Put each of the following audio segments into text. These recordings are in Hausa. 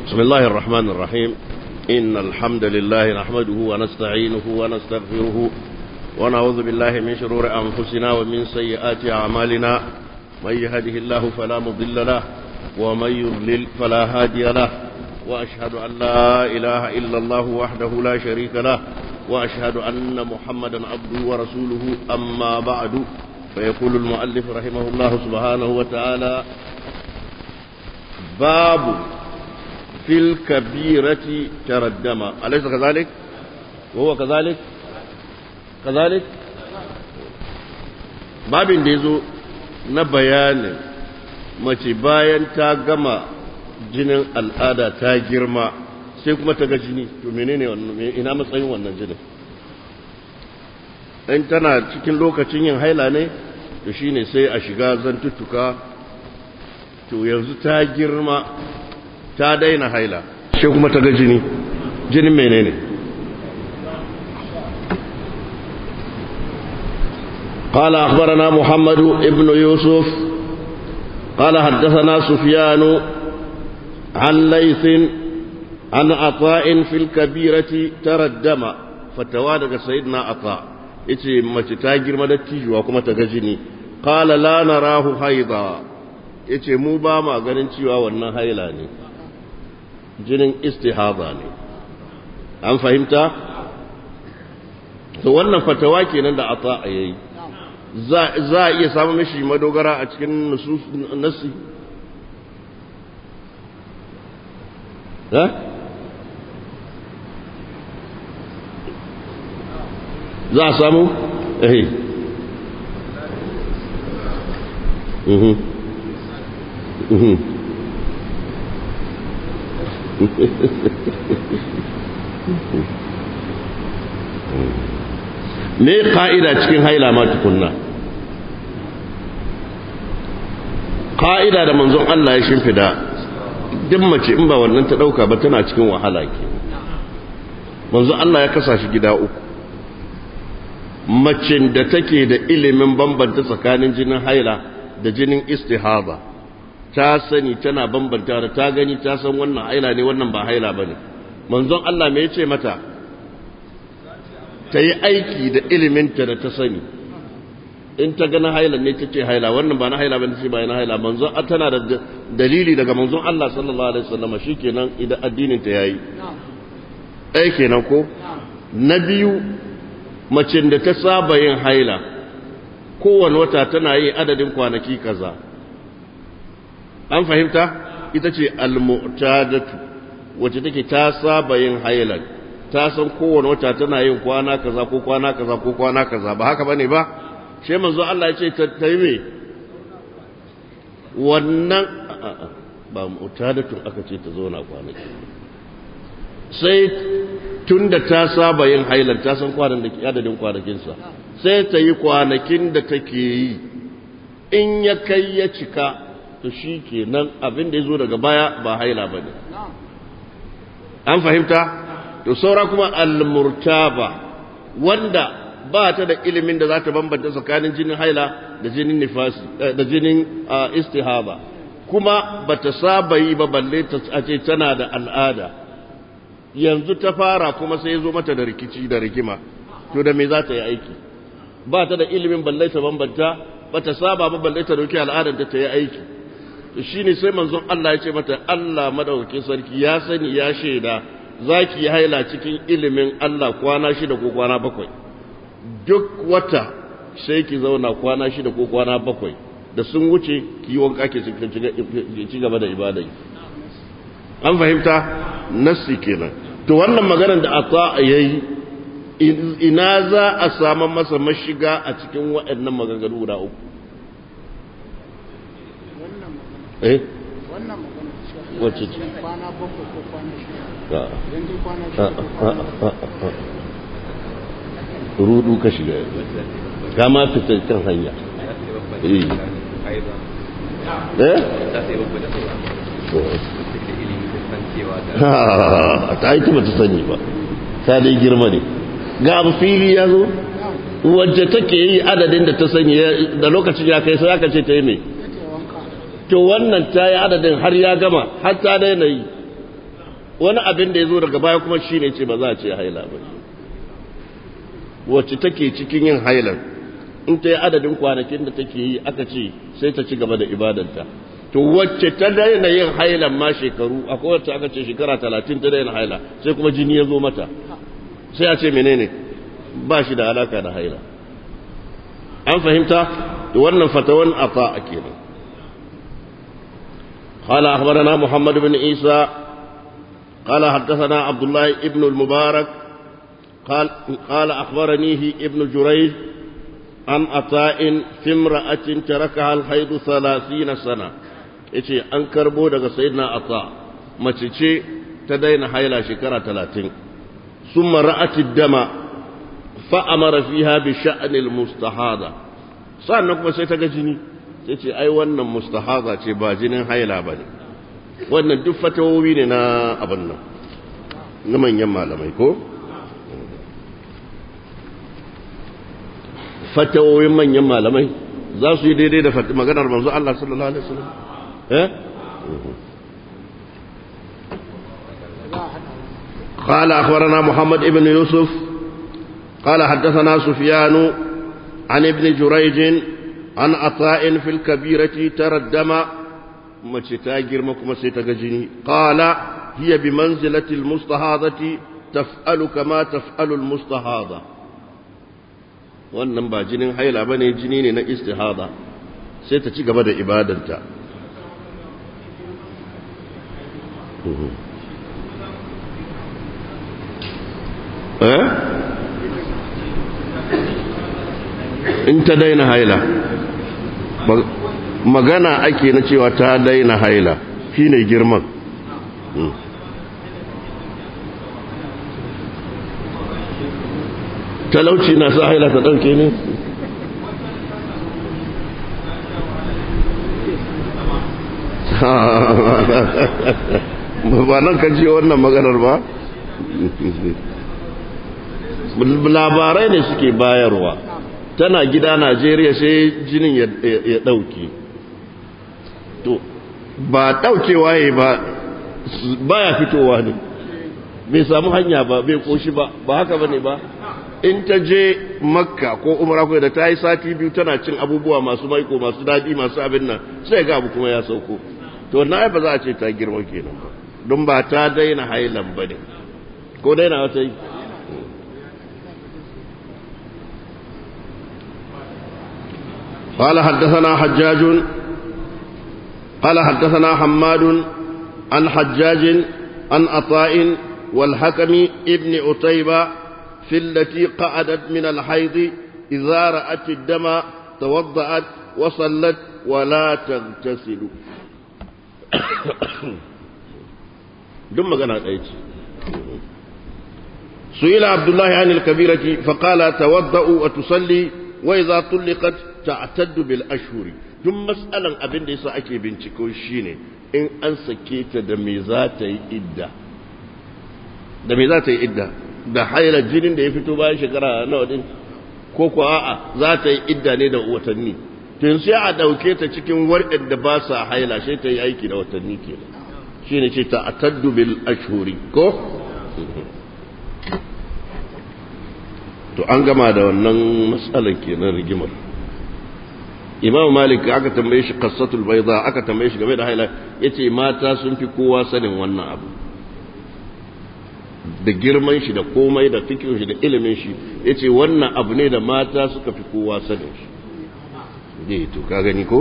بسم الله الرحمن الرحيم إن الحمد لله نحمده ونستعينه ونستغفره ونعوذ بالله من شرور أنفسنا ومن سيئات أعمالنا من يهده الله فلا مضل له ومن يضلل فلا هادي له وأشهد أن لا إله إلا الله وحده لا شريك له وأشهد أن محمدا عبده ورسوله أما بعد فيقول المؤلف رحمه الله سبحانه وتعالى باب في الكبيرة تردم أليس كذلك وهو كذلك كذلك babin da ya zo na bayanin mace bayan ta gama jinin al'ada ta girma sai kuma ta ga jini to menene wannan ina matsayin wannan jinin in tana cikin lokacin yin haila ne to shine sai a shiga zantuttuka to yanzu ta girma ta daina haila sai kuma ta ga jini jinin menene قال أخبرنا محمد ابن يوسف قال حدثنا سفيان عن ليث عن عطاء في الكبيرة ترى الدم فتوادق سيدنا عطاء yace mace ta girma da tijuwa kuma ta gajini qala la narahu haida yace mu ba ma ganin cewa wannan haila ne jinin istihaba ne an fahimta to wannan fatawa kenan da ata yayi za za a iya samu mishi madogara a cikin nusus nasi eh za a samu? ehe mhm mhm me ka'ida cikin haila ma tukunna ka'ida da manzon Allah ya shimfida duk mace in ba wannan ta dauka ba tana cikin wahala ke manzon Allah ya kasa shi gida uku macin da take da ilimin bambanta tsakanin jinin haila da jinin istihaba ta sani tana bambanta da ta gani ta san wannan haila ne wannan ba haila bane manzon Allah me yace mata ta yi aiki da iliminta da ta sani in ta gana haila ne take haila wannan ba na haila bane ce ba na haila manzon tana da dalili daga manzon Allah sallallahu alaihi wasallam shikenan idan addinin ta yayi ɗaya kenan ko na biyu macin da ta saba yin haila kowane wata tana yi adadin kwanaki kaza an fahimta ita ce almu'tadatu wacce take ta saba yin haila ta san kowane wata tana yin kwana kaza ko kwana kaza ko kwana kaza ba haka bane ba she manzo Allah ya ce ta yi me wannan ba mu'tadatu aka ce ta zauna kwanaki sai tun da ta saba yin hailar ta san kwanan da adadin kwanakinsa sai ta yi kwanakin da take yi in ya kai ya cika to shi ke nan abin da ya zo daga baya ba haila ba ne an fahimta to saura kuma almurtaba wanda ba ta da ilimin da za ta bambanta tsakanin jinin haila da jinin nifasi da jinin istihaba kuma ba ta saba yi ba balle ta ce tana da al'ada yanzu ta fara kuma sai ya zo mata da rikici da rigima to da me za ta yi aiki ba ta da ilimin balle ta bambanta ba ta saba ba balle ta dauki al'adar da ta yi aiki to shine sai manzon Allah ya ce mata Allah madaukakin sarki ya sani ya shaida zaki yi haila cikin ilimin Allah kwana shida ko kwana bakwai duk wata sai ki zauna kwana shida ko kwana bakwai da sun wuce ki yi wanka ki ci gaba da ibada an fahimta nassi kenan to wannan maganar da ata yayi ina za a samu masa mashiga a cikin waɗannan maganganu guda uku eh wannan magana wacce ce kwana bakwai ko kwana shida a yanzu kwana a shida ko a kwana a a rudu ka shiga ka ma fita kan hanya eh eh ta yi ba ta sani ba ta dai girma ne ga abu fili ya zo wacce take yi adadin da ta sani da lokacin ya kai sai aka ce ta yi mai yake wanka to wannan ta yi adadin har ya gama har ta daina yi wani abin da ya zo daga baya kuma shi ne ce ba za a ce haila ba wacce take cikin yin hailar in ta yi adadin kwanakin da take yi aka ce sai ta ci gaba da ibadanta to wacce ta daina yin hailan ma shekaru akwai wacce aka ce shekara talatin ta daina haila sai kuma jini ya zo mata sai a ce menene ba shi da alaka da haila an fahimta to wannan fatawan ata a kenan قال أخبرنا محمد بن عيسى قال حدثنا عبد الله ابن المبارك قال قال أخبرنيه ابن جريج عن عطاء في امرأة تركها الحيض ثلاثين سنة yace an karbo daga sayyidina ata mace ce ta daina haila shekara talatin summa ra'ati dama fa amara fiha bi sha'nil mustahada sannan kuma sai ta ga jini sai ce ai wannan mustahada ce ba jinin haila bane wannan duk fatawowi ne na abin nan na manyan malamai ko fatawoyin manyan malamai za su yi daidai da maganar manzo Allah sallallahu alaihi wasallam eh قال أخبرنا محمد بن يوسف قال حدثنا سفيان عن ابن جريج عن عطاء في الكبيرة ترى الدم متتاجر مكما سيتجني قال هي بمنزلة المستهاضة تفعل كما تفعل المستهاضة wannan ba jinin haila ba ne jini ne na istihada sai ta ci gaba da ibadanta in ta daina haila magana ake na cewa ta daina haila shine girman talauci na sa haila ta ɗauke ne ba nan kan ce wannan maganar ba labarai ne suke bayarwa tana gida najeriya sai jinin ya ɗauke to ba ɗaukewa ya ba baya fitowa ne bai samu hanya ba bai koshi ba ba haka ba ne ba in ta je makka ko umara ko da ta yi sati biyu tana cin abubuwa masu maiko masu daɗi masu abin nan sai ga abu kuma ya sauko to na ba za a ce ta girma kenan ba don ba ta daina hailan ba ne ko daina wata yi قال حدثنا حجاج قال حدثنا حماد عن حجاج عن عطاء والحكم ابن عتيبة في التي قعدت من الحيض إذا رأت الدم توضأت وصلت ولا تغتسل دم قناة أيتي سئل عبد الله عن الكبيرة فقال توضأ وتصلي وإذا طلقت تعتد بالأشهر دم مسألة أبن ليس أكي بنتكو شيني إن أنسكيت دميزات إدّا دميزات إدّا da haila jinin da ya fito bayan shekara nawa din ko ko a'a za ta yi idda ne da watanni tun sai a dauke ta cikin warɗin da ba sa haila sai ta yi aiki da watanni kenan shine ce ta ataddu bil ashhuri ko to an gama da wannan matsalar kenan rigimar imam malik aka tambaye shi qassatul bayda aka tambaye shi game da haila yace mata sun fi kowa sanin wannan abu da girman shi da komai da fikin shi da ilimin shi ya ce wannan abu ne da mata suka fi kowa sanin shi ne to ka gani ko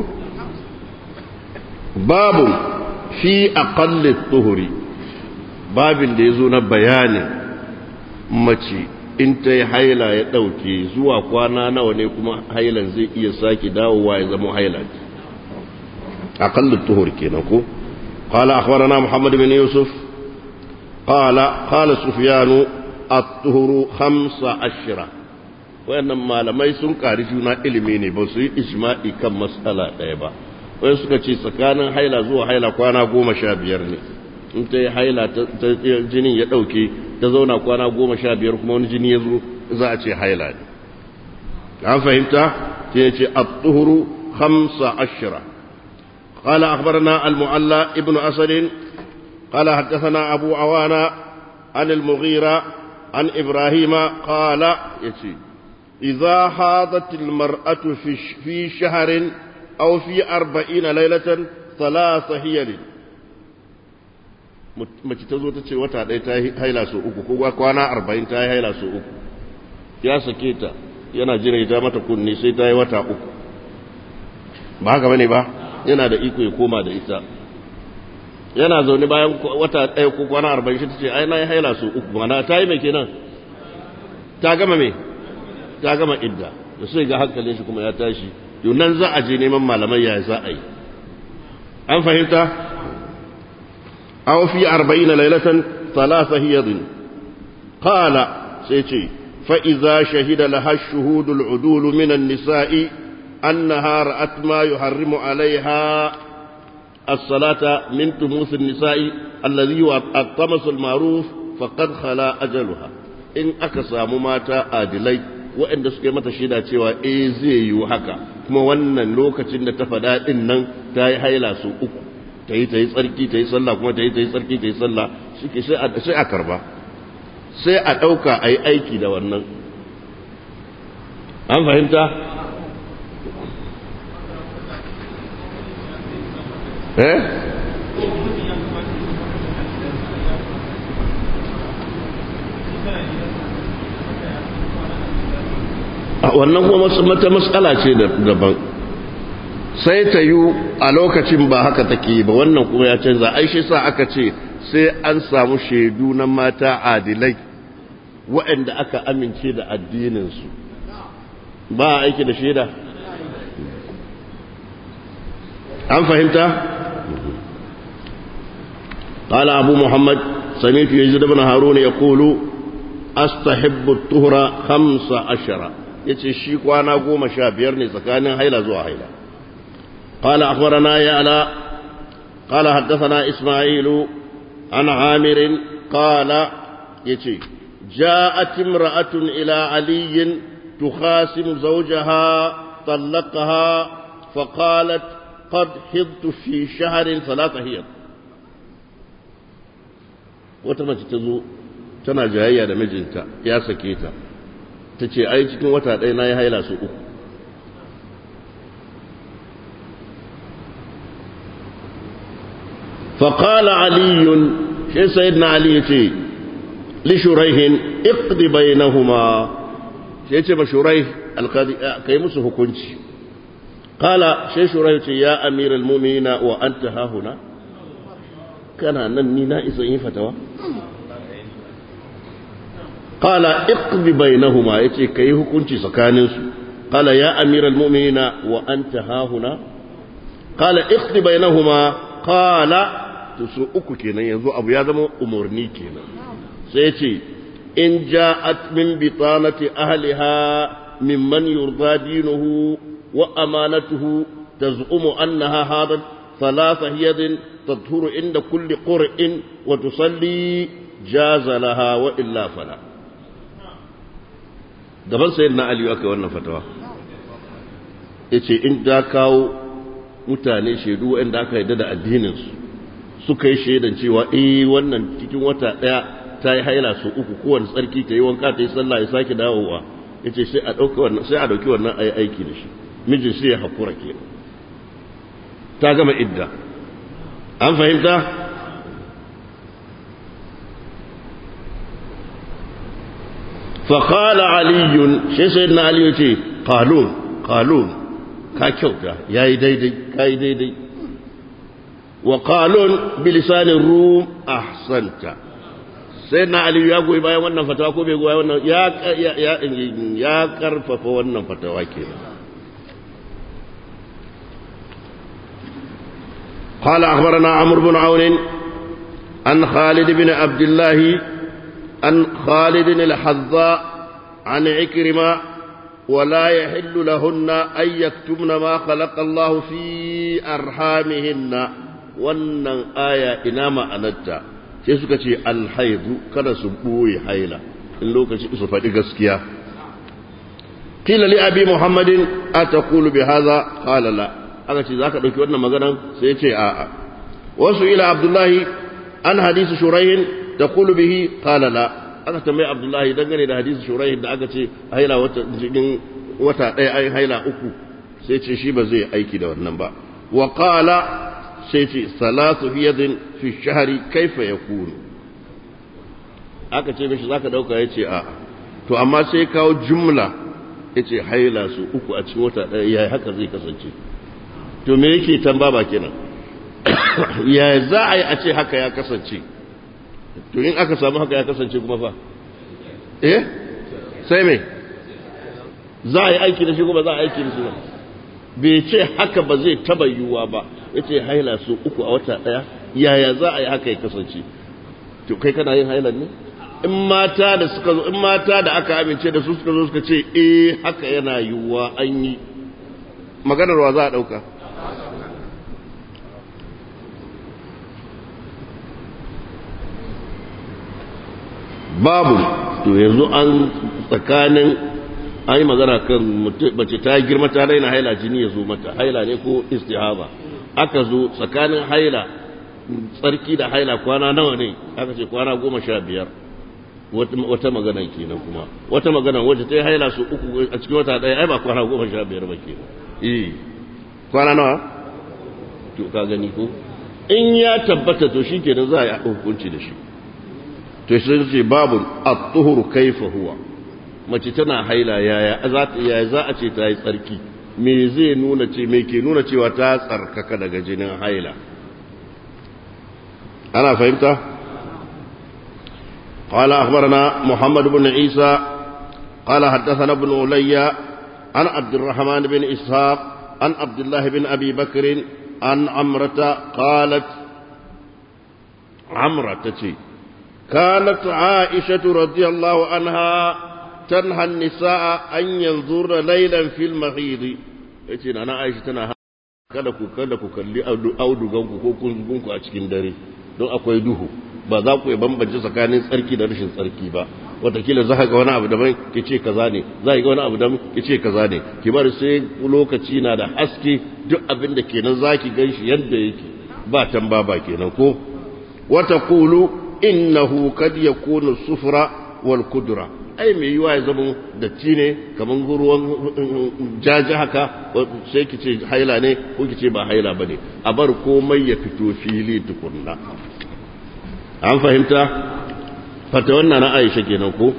babu fi aqalli tuhuri babin da ya zo na bayanin mace in ta yi haila ya ɗauke zuwa kwana nawa ne kuma hailan zai iya sake dawowa ya zama haila aqalli tuhuri kenan ko قال أخبرنا محمد بن يوسف قال قال سفيان الطهر خمس عشرة wayannan malamai sun ƙari juna ilimi ne ba su yi ijma'i kan matsala ɗaya ba wai suka ce tsakanin haila zuwa haila kwana goma sha biyar ne in ta yi haila ta jinin ya ɗauke ta zauna kwana goma sha biyar kuma wani jini ya zo za a ce haila ne an fahimta ta ce at-tuhuru khamsa ashira قال أخبرنا المعلى ابن أسد قال حدثنا أبو عوانا عن المغيرة عن إبراهيم قال يتي إذا حاضت المرأة في, في شهر أو في أربعين ليلة ثلاث هيل mace ta zo ta ce wata ɗaya ta yi haila su uku ko kwana arba'in ta yi haila su uku ya sake ta yana jira ya mata kunni sai ta yi wata uku ba haka bane ba yana da iko ya koma da ita yana zaune bayan wata ɗaya ko kwana arba'in shi ta ce ai na yi haila su uku mana ta yi mai kenan ta gama me ta gama idda da sai ga hankalin shi kuma ya tashi yau nan za a je neman malamai ya za a yi an fahimta aw fi arba'ina laylatan thalatha hiyadin qala sai ce fa idza shahida laha ash-shuhud al-udul min an-nisa'i annaha ra'at ma yuharrimu 'alayha الصلاة من تموس النساء الذي هو الطمس المعروف فقد خلا أجلها إن أكسى مماتا آدلي waɗanda suka yi mata shaida cewa eh zai yi haka kuma wannan lokacin da ta faɗa ɗin nan ta yi haila su uku ta yi ta yi tsarki ta yi sallah kuma ta yi ta yi tsarki ta yi sallah sai a karba sai a ɗauka a yi aiki da wannan an fahimta eh wannan kuma mata matsala ce daban sai ta yi a lokacin ba haka take ba wannan kuma ya canza ai shi sa aka ce sai an samu shaidu na mata adilai waɗanda aka amince da addininsu ba a aiki da shaida an fahimta قال أبو محمد سمعت يزيد بن هارون يقول أستحب الطهر خمس عشر yace shi kwana goma sha biyar ne tsakanin haila zuwa haila قال أخبرنا يعلى قال حدثنا إسماعيل عن عامر قال يتي جاءت امرأة إلى علي تخاسم زوجها طلقها فقالت قد حضت في شهر ثلاثة هي وتمت تزو tana jayayya da mijinta ya sake ta ta ce ai cikin wata ɗaya na yi haila su uku faƙala aliyun shi sayidina ali ya ce lishuraihin iqdi bainahuma shi ya ce ba shurai alkadi ka yi musu hukunci ƙala shi shurai ce ya amiral mumina wa an ta hahuna kana nan ni na isa yin fatawa قال اقض بينهما يتي كي حكمتي سكانين قال يا امير المؤمنين وانت ها هنا قال اقض بينهما قال تسو uku kenan yanzu abu ya zama umurni kenan sai yace in ja'at min bitanati ahliha mimman yurda dinuhu wa amanatuhu taz'umu annaha hadat thalatha hiyadin tadhuru inda kulli qur'in wa tusalli jaza laha wa illa fala gaban sayar na aliyu aka yi wannan fatawa ya ce in da kawo mutane shaidu waɗanda aka yadda da addininsu suka yi shaidan cewa eh wannan cikin wata ɗaya ta yi haila su uku kowane tsarki ta yi wanka ta yi sallah ya sake dawowa ya ce sai a ɗauki wannan sai a ɗauki wannan a yi aiki da shi mijin sai ya haƙura ke ta gama idda an fahimta فقال علي شي سيدنا علي يتي قالون قالون ka kyauta yayi daidai kai daidai wa qalun bi lisanir rum ahsanta sayyidina ali ya goyi bayan wannan fatawa ko bai goyi wannan ya ya ya karfafa wannan fatawa kenan قال أخبرنا عمرو بن عون عن خالد بن عبد الله عن خالد الحذاء عن عكرمة ولا يحل لهن أن يكتمن ما خلق الله في أرحامهن wannan aya ina ma'anarta sai suka ce alhaidu kada su ɓoye haila in lokaci su faɗi gaskiya kila li abi muhammadin a ta kulu bi haza qala la aka ce zaka ɗauki wannan maganan sai ce a'a wasu ila abdullahi an hadisi shuraihin taqulu bihi qala la aka tambayi abdullahi dangane da hadisi shuraihin da aka ce haila wata cikin wata ɗaya ai haila uku sai ce shi ba zai aiki da wannan ba wa qala sai ce salatu hiyadin fi shahri kaifa yakunu aka ce mishi zaka dauka yace a to amma sai kawo jumla yace haila su uku a cikin wata ɗaya yayi haka zai kasance to me yake tamba ba kenan ya za a yi a ce haka ya kasance to in aka samu haka ya kasance kuma fa eh sai me za a yi aiki da shi kuma za a aiki da shi ba bai ce haka ba zai taba yiwuwa ba ya ce haila su uku a wata ɗaya yaya za a yi haka ya kasance to kai kana yin hailan ne in mata da suka zo in mata da aka amince da su suka zo suka ce eh haka yana yiwuwa an yi maganar wa za a ɗauka babu to yanzu an tsakanin an yi magana kan mace ta girma ta daina haila jini ya zo mata haila ne ko istihaba aka zo tsakanin haila tsarki da haila kwana nawa ne aka ce kwana goma sha biyar wata magana kenan kuma wata magana wacce ta yi haila su uku a cikin wata ɗaya ai ba kwana goma sha biyar ba kenan eh kwana nawa to ka gani ko in ya tabbata to shi kenan za a yi hukunci da shi to sai ce babu at-tuhuru kaifa huwa mace tana haila yaya za ta yaya za a ce ta yi tsarki me zai nuna ce me ke nuna cewa ta tsarkaka daga jinin haila ana fahimta قال أخبرنا محمد بن عيسى قال حدثنا ابن علي عن عبد الرحمن بن إسحاق عن عبد الله بن أبي بكر عن عمرة قالت عمرة تتي كانت عائشة رضي الله عنها تنهى النساء أن ينظرن ليلا في المغيض yace na Aisha tana kada ku kada ku kalli auduganku ko kunzugunku a cikin dare don akwai duhu ba za ku bambance tsakanin tsarki da rashin tsarki ba watakila za ka ga wani abu daban ki ce kaza ne za ka ga wani abu daban ki ce kaza ne ki bari sai lokaci na da haske duk abin da kenan za ki gan shi yadda yake ba tamba ba kenan ko wata kulu innahu kad yakunu sufra wal kudra ai mai yiwa ya zama datti ne kaman ruwan jaji haka sai ki ce haila ne ko ki ce ba haila bane a bar komai ya fito fili tukunna an fahimta fata wannan na Aisha kenan ko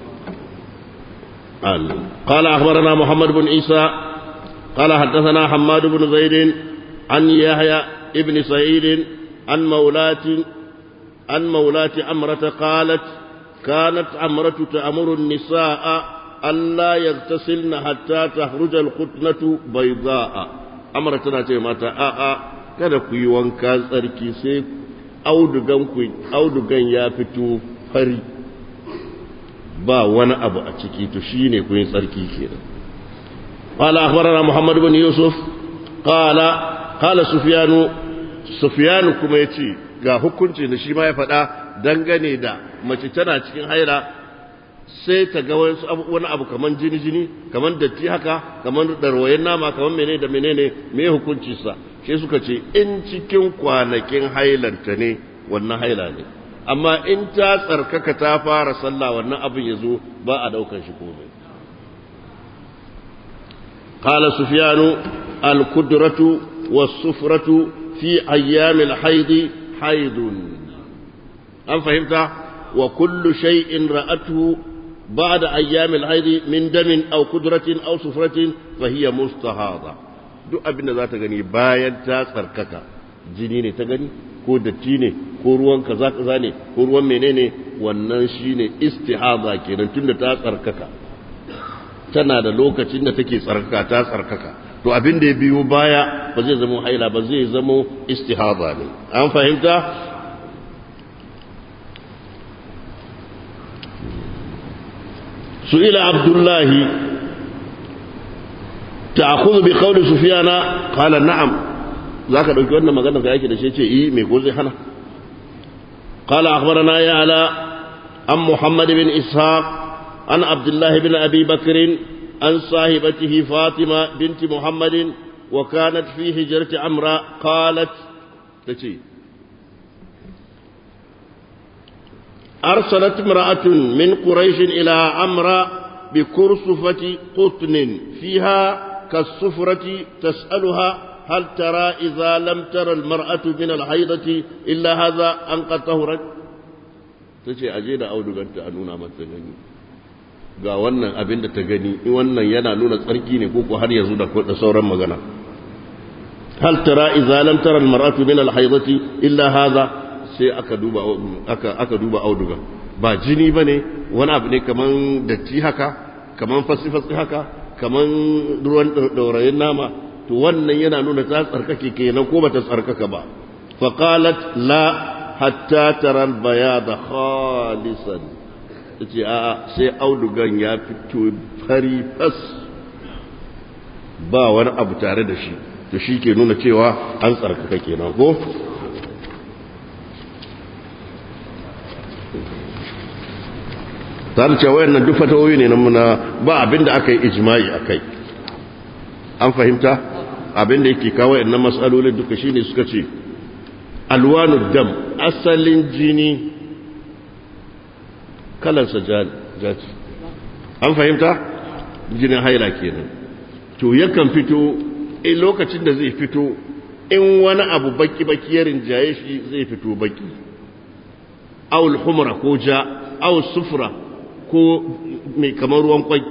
قال أخبرنا محمد بن عيسى قال حدثنا حماد بن زيد عن يحيى ابن سعيد عن مولاة عن مولاة أمرة قالت كانت أمرة تأمر النساء ألا يغتسلن حتى تخرج القطنة بيضاء أمرة تناتي ماتا آآ kada ku yi wanka tsarki sai audugan ya fito fari ba wani abu a ciki to shi ne ku yi tsarki kenan قال أخبرنا محمد بن يوسف قال قال سفيان سفيان كما يتي ga hukunci da shi ma ya faɗa dangane da mace tana cikin haila sai ta ga wani abu kaman jini-jini kaman datti haka kaman darwayen nama kaman menene da menene me hukunci sa sai suka ce in cikin kwanakin hailanta ne wannan haila ne amma in ta tsarkaka ta fara sallah wannan abin ya zo ba a daukan shi komai قال سفيان القدرة والسفرة في أيام الحيض حيض أم فهمت وكل شيء رأته بعد أيام الحيض من دم أو قدرة أو سفرة فهي مستهاضة duk abin da za ta gani bayan ta tsarkaka jini ne ta gani ko datti ne ko ruwan kaza kaza ne ko ruwan menene wannan shine istihada kenan tunda ta tsarkaka tana da lokacin da take tsarkaka ta tsarkaka to abin da ya biyo baya ba zai zama haila ba zai zama istihada ne an fahimta su'ila abdullahi ta'khudhu bi qawli sufyana qala na'am zaka dauki wannan magana ga yake da shi ce eh me ko zai hana qala akhbarana ya ala am muhammad bin ishaq an abdullah bin abi bakr an sahibatihi fatima binti muhammadin wa kanat fi hijrati amra qalat tace أرسلت امرأة من قريش إلى عمرو بكرسفة قطن فيها كالصفرة تسألها هل ترى إذا لم ترى المرأة من الحيضة إلا هذا أن قد طهرت تجي أجينا أو دقنت أنونا مثلني ga wannan abin da ta gani wannan yana nuna tsarki ne ko har yanzu da sauran magana hal tara idza lam tara almar'atu min alhaydati illa hadha sai aka duba aka aka duba auduga ba jini bane wani abu ne kaman datti haka kaman fasifasi haka kaman ruwan daurayin nama to wannan yana nuna ta tsarkake kenan ko bata tsarkaka ba fa qalat la hatta tara albayada khalisan tace a sai audugan ya fito fari fas ba wani abu tare da shi to shi ke nuna cewa an tsarkaka kenan ko tare cewa wayannan duk fatawoyi ne na ba abinda aka yi ijma'i akai an fahimta abinda yake kawo wayannan mas'alolin duka shine suka ce alwanud dam asalin jini kalansa jaci an fahimta jinin haila kenan to yakan fito in lokacin da zai fito in wani abu baki-baki ya rinjaye shi zai fito baki awul humra ko ja awul sufra ko mai kamar ruwan kwai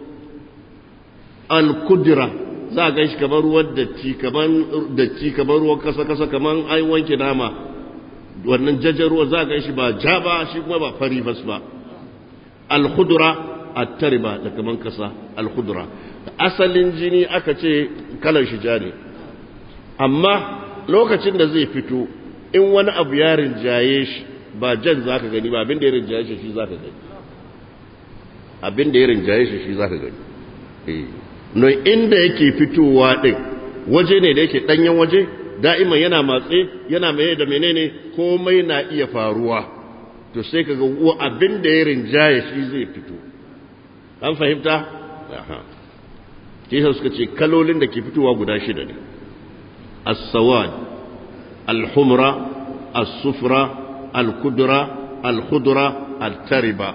al-kudra za a gan shi kamar ruwan datti kamar datti kamar ruwan kasa-kasa kamar an wanke nama wannan jajar ruwa za a gan shi ba ja ba shi kuma ba fari bas ba al-khudra at-tariba da kaman kasa al-khudra asalin jini aka ce kalar shi ja ne amma lokacin da zai fito in wani abu ya rinjaye shi ba jan zaka gani ba abin da ya rinjaye shi shi zaka gani abin da ya rinjaye shi shi zaka gani eh no inda yake fitowa din waje ne da yake danyen waje da'iman yana matse yana mai da menene komai na iya faruwa to sai kaga abin da ya rinjaye shi zai fito an fahimta aha kisa suka ce kalolin da ke fitowa guda shida ne as-sawad al-humra as-sufra al-kudra al-khudra al-tariba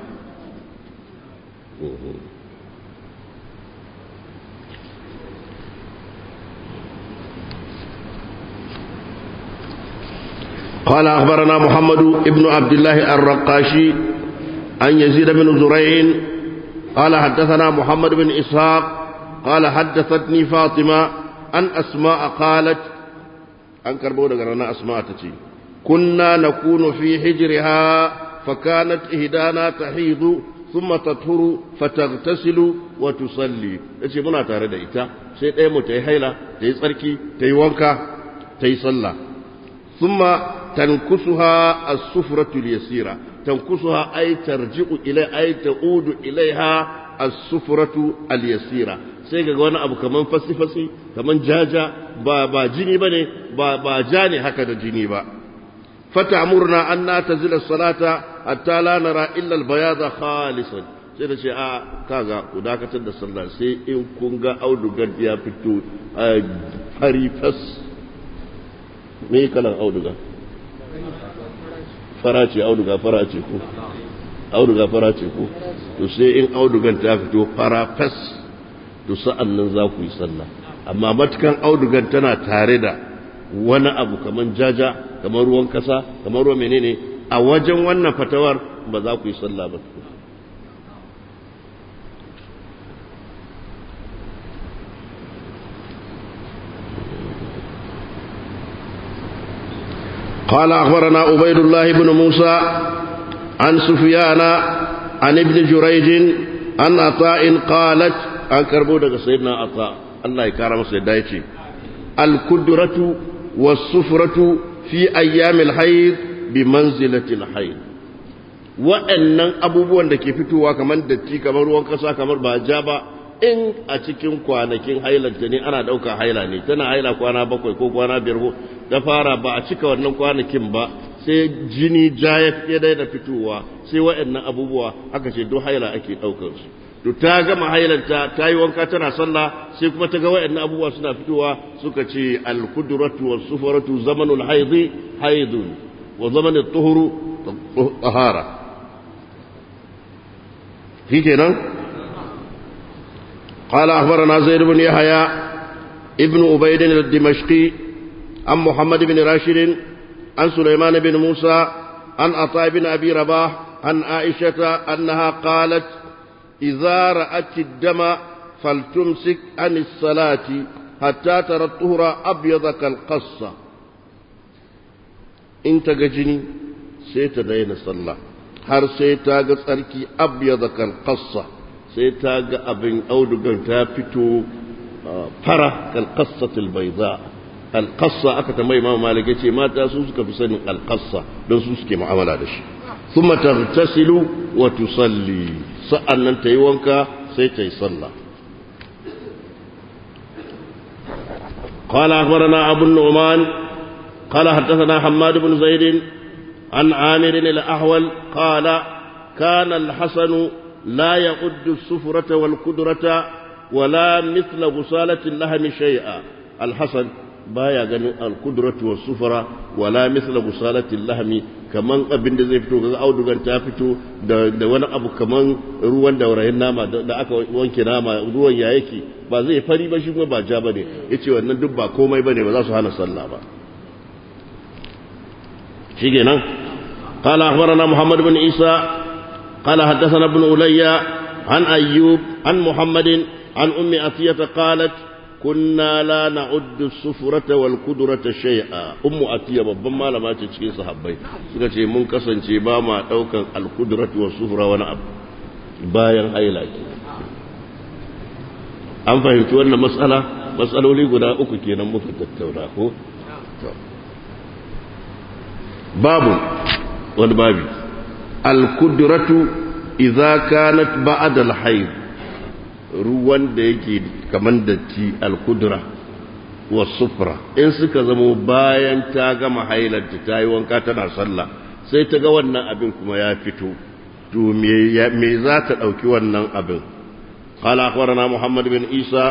قال أخبرنا محمد ابن عبد الله الرقاشي عن يزيد بن زريع قال حدثنا محمد بن إسحاق قال حدثتني فاطمة أن أسماء قالت أن كربونا قرنا أسماء تتي كنا نكون في حجرها فكانت إهدانا تحيض ثم تطهر فتغتسل وتصلي yace muna tare da ita sai ɗaya mu ta yi haila ta yi tsarki ta yi wanka ta yi sallah thumma tankusuha as-sufratu al-yasira tankusuha ay tarji'u ilai ay ta'udu ilaiha as-sufratu al-yasira sai ga wani abu kaman fasi-fasi kaman jaja ba ba jini bane ba ba ja ne haka da jini ba fata'murna an natazila salata hatta la nara illa al-bayada khalisan sai da ce a kaga ku dakatar da sallah sai in kun ga audugar ya fito fari fas me kalan auduga fara ce auduga fara ce ko auduga fara ce ko to sai in audugan ta fito fara fas to sa'an nan za ku yi sallah amma matukan audugan tana tare da wani abu kaman jaja kamar ruwan kasa kamar ruwan menene a wajen wannan fatawar ba za ku yi sallah ba قال أخبرنا عبيد الله بن موسى عن سفيان عن ابن جريج عن عطاء قالت عن كربودة سيدنا عطاء الله يكرم سيدايتي الكدرة والصفرة في أيام الحيض بمنزلة الحيض wa'annan abubuwan da ke fitowa kamar datti kamar ruwan kasa kamar ba ja ba in a cikin kwanakin hailanta ne ana ɗauka haila ne tana haila kwana bakwai ko kwana biyar ko da fara ba a cika wannan kwanakin ba sai jini ja ya fiye daina fitowa sai wa'annan abubuwa aka ce duk haila ake ɗaukar su to ta gama hailanta ta yi wanka tana sallah sai kuma ta ga wa'annan abubuwa suna fitowa suka ce al-kudratu was sufaratu zamanul haidi haidun wa zamanul tuhuru tahara shi kenan قال أخبرنا زيد بن يحيى ابن عبيد الدمشقي عن محمد بن راشد عن سليمان بن موسى عن عطاء بن أبي رباح عن عائشة أنها قالت إذا رأت الدم فلتمسك عن الصلاة حتى ترى الطهر أبيض كالقصة إن تجني سيتدين صلى har sai ta ga tsarki abyada kan qassa sai ta ga abin audugan ta fito fara kal qassatil bayda al qassa aka ta mai malik yace mata su suka fi sanin al qassa don su suke mu'amala da shi thumma taghtasilu wa tusalli sa'annan tayi wanka sai tayi sallah قال أخبرنا أبو النعمان قال حدثنا حماد بن زيد عن عامر الأحول قال كان الحسن لا يعد السفرة والكدرة ولا مثل غسالة اللحم شيئا الحسن baya ganin alkudratu wa sufura wala misla gusalatin lahmi kaman abin da zai fito ga audugan ta fito da wani abu kaman ruwan daurayin nama da aka wanke nama ruwan ya yake ba zai fari ba shi kuma ba ja bane yace wannan duk ba komai bane ba za su hana sallah ba شيء قال أخبرنا محمد بن عيسى قال حدثنا ابن أولي عن أيوب عن محمد عن أم أتية قالت كنا لا نعد السفرة والقدرة شيئا أم أتية babban malama ce cikin sahabbai suka ce mun kasance ba ma daukan alkudratu wa sufra wani abu bayan haila ke an fahimci wannan matsala matsaloli guda uku kenan muka tattauna ko babu wani babi alkudratu idza kanat ba'da al-hayd ruwan da yake kaman datti alkudra wa sufra in suka zamo bayan ta gama hailanta ta yi wanka tana sallah sai ta ga wannan abin kuma ya fito to me za ta ɗauki wannan abin قال أخبرنا محمد بن عيسى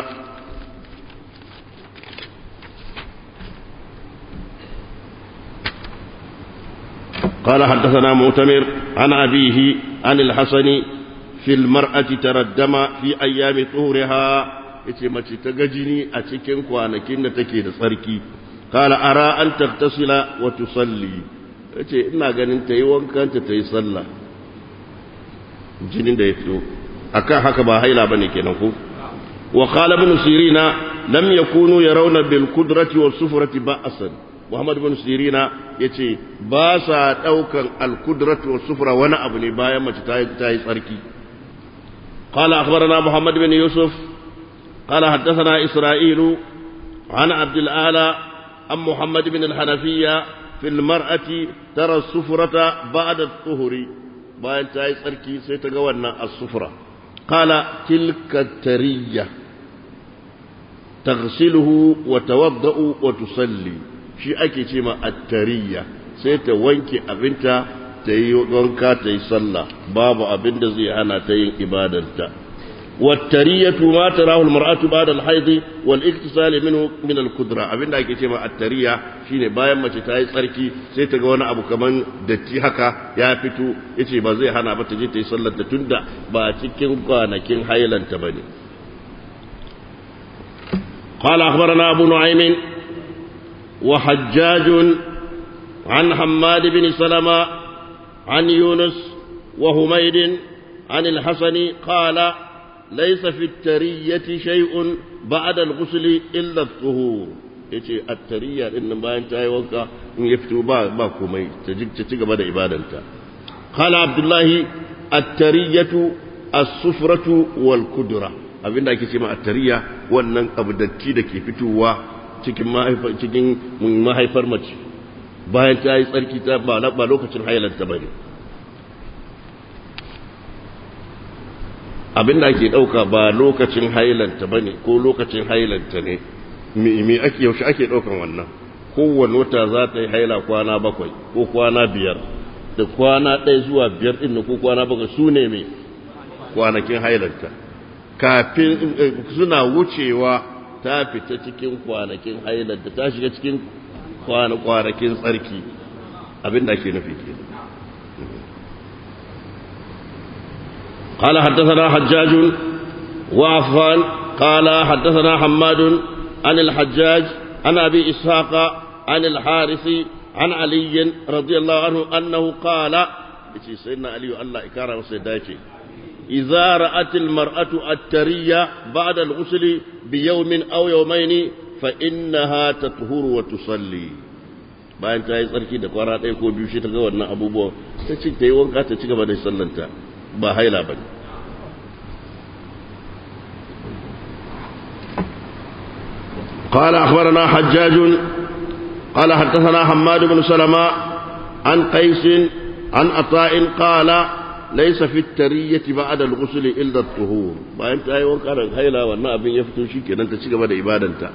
قال حدثنا مؤتمر عن أبيه عن الحسن في المرأة تردم في أيام طهورها yace mace ta ga jini a cikin kwanakin da take da tsarki qala ara an tagtasila wa tusalli yace ina ganin ta yi wankan ta ta yi sallah jinin da ya fito akan haka ba haila bane kenan ko wa qala ibn sirina lam yakunu yarawna bil qudrati was sufrati ba'san Muhammad bin Sirina ya ce ba sa ɗaukan alkudratu wa sufura wani abu ne bayan mace ta yi tsarki. قال أخبرنا محمد بن يوسف قال حدثنا إسرائيل عن عبد الأعلى عن محمد بن الحنفية في المرأة ترى السفرة بعد الطهر bayan ta yi tsarki sai ta ga wannan asufura qala tilka tariya taghsiluhu wa tawadda'u wa tusalli shi ake ce ma attariya sai ta wanke abinta ta yi wanka ta yi sallah babu abin da zai hana ta yin ibadarta والترية ما تراه المرأة بعد الحيض والاكتسال منه من القدرة abinda ake ce ma attariya shine bayan mace ta yi tsarki sai ta ga wani abu kaman datti haka ya fito yace ba zai hana ba ta je ta yi sallar ta tunda ba cikin kwanakin hailanta bane قال أخبرنا أبو نعيم وحجاج عن حماد بن سلمة عن يونس وهميد عن الحسن قال ليس في الترية شيء بعد الغسل إلا الطهور yace attariya din nan bayan ta yi wanka in ya fito ba ba komai ta ci gaba da ibadanta qala abdullahi attariyatu as-sufratu wal kudra abinda ake ce ma attariya wannan abu datti da ke fitowa cikin mahaifar cikin mahaifar mace bayan ta yi tsarki ta ba lokacin hailanta bane abin da ake ɗauka ba lokacin hailanta ba ne ko lokacin hailanta ne me ake yaushe ake ɗaukan wannan kowane wata za ta yi haila kwana bakwai ko kwana biyar da kwana ɗaya zuwa biyar ɗin ko kwana bakwai su ne mai kwanakin hailanta kafin suna wucewa ta fita cikin kwanakin hailanta ta shiga cikin kwanakin tsarki abin da ake nufi kenan قال حدثنا حجاج وعفان قال حدثنا حماد عن الحجاج عن أبي إسحاق عن الحارث عن علي رضي الله عنه أنه قال سيدنا علي الله إكرم سيداتي إذا رأت المرأة الترية بعد الغسل بيوم أو يومين فإنها تطهر وتصلي bayan ta yi tsarki da kwara ɗaya ko biyu shi ta ga wannan abubuwan ta ci ta yi wanka ta ci gaba da sallanta ba haila ba ne قال أخبرنا حجاج قال حدثنا حماد بن سلمة عن قيس عن عطاء قال ليس في الترية بعد الغسل إلا الطهور ما أنت أي وقت أنا هيلا وانا أبين يفتو شيء أنت تشيك بعد إبادة أنت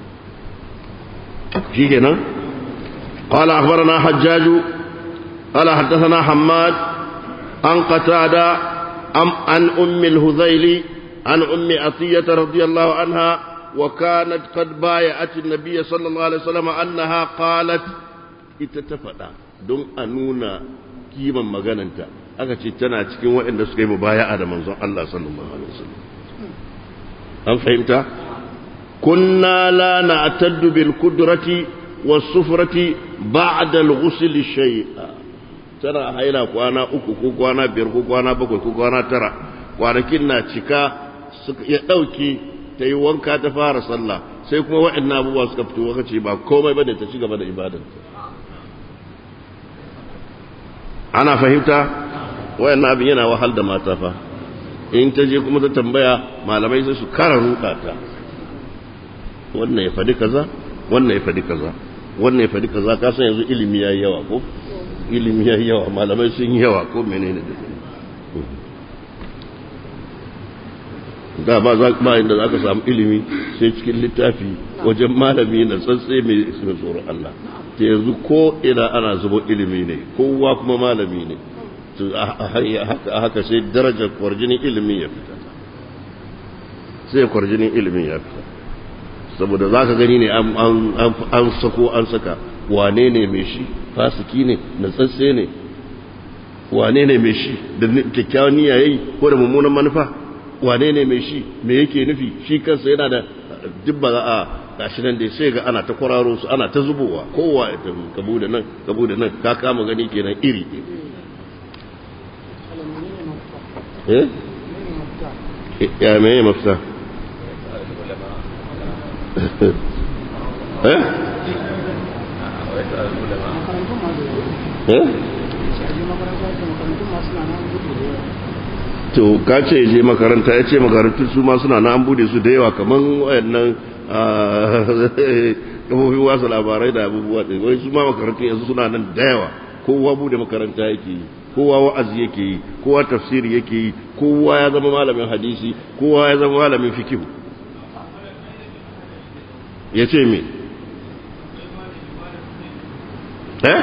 شيء قال أخبرنا حجاج قال حدثنا حماد عن قتادة عن أم الهذيل عن أم عطية رضي الله عنها وكانت قد بايعت النبي صلى الله عليه وسلم أنها قالت اتتفدا دون أنونا كيما مغاننتا aka ce tana cikin waɗanda suka yi mubaya'a da manzon Allah sallallahu alaihi wasallam an fahimta kunna la na'taddu bil qudrati was sufrati ba'da al ghusl shay'a tana haila kwana uku ko kwana biyar ko kwana bakwai ko kwana tara kwanakin na cika ya dauke ta yi wanka ta fara sallah sai kuma waɗannan abubuwa suka fito waka ce ba komai bane ta ci gaba da ibadanta ana fahimta waɗannan abin yana wahal da mata fa in ta je kuma ta tambaya malamai sai su kara ruɗa ta wannan ya faɗi kaza wannan ya faɗi kaza wannan ya faɗi kaza ka san yanzu ilimi yayi yawa ko ilimi yayi yawa malamai sun yi yawa ko menene da da ba za ba inda za ka samu ilimi sai cikin littafi wajen malami na tsantsi mai tsoron Allah ta yanzu ko ina ana zubo ilimi ne kowa kuma malami ne a haka sai darajar kwarjinin ilimin ya fita sai kwarjinin ilimin ya fita saboda za ka gani ne an sako an saka wane ne mai shi fasiki ne na tsantsi ne wane ne mai shi da kyakkyawan niyya yayi ko da mummunan manufa wane ne mai shi me yake nufi shi kansa yana da duk ba za a gashi nan dai sai ga ana ta kwararo su ana ta zubowa kowa ya tafi kabu da nan kabu da nan ka kama gani kenan iri eh ya me ya mafita eh eh to ka ce je makaranta ya ce makarantu su ma suna na an bude su da yawa kamar wayannan kafofin wasu labarai da abubuwa ɗin wani su ma makarantu yanzu suna nan da yawa kowa bude makaranta yake yi kowa wa'azi yake yi kowa tafsiri yake yi kowa ya zama malamin hadisi kowa ya zama malamin fikihu ya ce me eh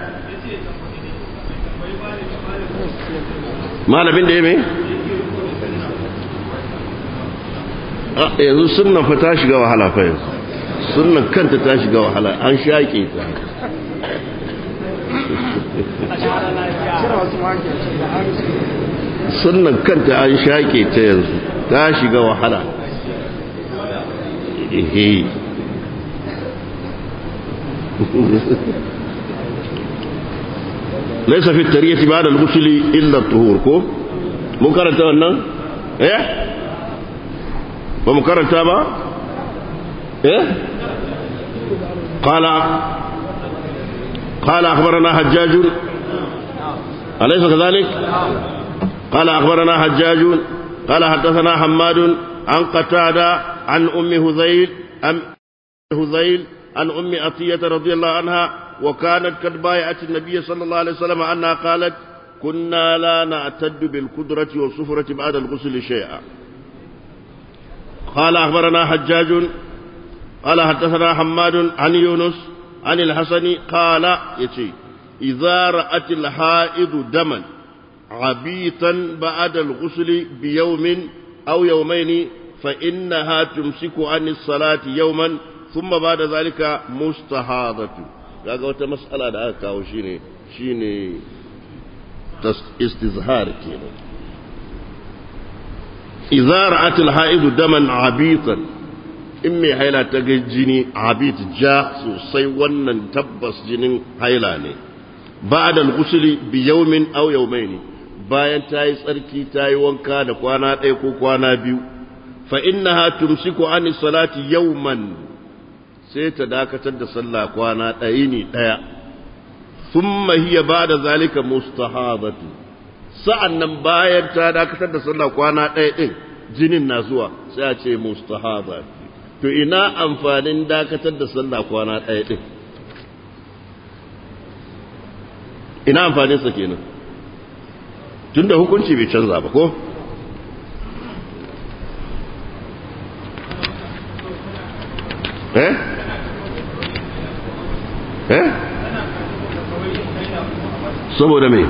malamin da ya mai yanzu sunan fa ta shiga wahala fa yanzu sunan kanta ta shiga wahala an shaƙe ta sunan kanta an shaƙe ta yanzu ta shiga wahala ehe ليس في الترية بعد الغسل إلا الطهور كو منكر wannan eh ba mu karanta ba eh قال قال أخبرنا حجاج أليس كذلك قال أخبرنا حجاج قال حدثنا حماد عن قتادة عن أم هذيل أم هذيل عن أم عطية رضي الله عنها وكانت قد بايعت النبي صلى الله عليه وسلم أنها قالت كنا لا نعتد بالقدرة والصفرة بعد الغسل شيئا قال أخبرنا حجاج قال حدثنا حماد عن يونس عن الحسن قال يتي إذا رأت الحائض دما عبيطا بعد الغسل بيوم أو يومين فإنها تمسك عن الصلاة يوما ثم بعد ذلك مستحاضة kaga wata mas'ala da aka kawo shine shine istizhar kenan idza ra'at al-ha'idu daman abitan in mai haila ta ga jini abit ja sosai wannan tabbas jinin haila ne ba'da al-ghusli bi yawmin aw yawmayn bayan ta yi tsarki ta yi wanka da kwana ɗaya ko kwana biyu fa innaha tumsiku an salati yawman sai ta dakatar da sallah kwana ɗaya ne ɗaya thumma hiya ba'da zalika mustahadatu sa'annan bayan ta dakatar da sallah kwana ɗaya ɗin jinin na zuwa sai a ce mustahada to ina amfanin dakatar da sallah kwana ɗaya ɗin ina amfaninsa kenan tunda hukunci bai canza ba ko eh eh saboda me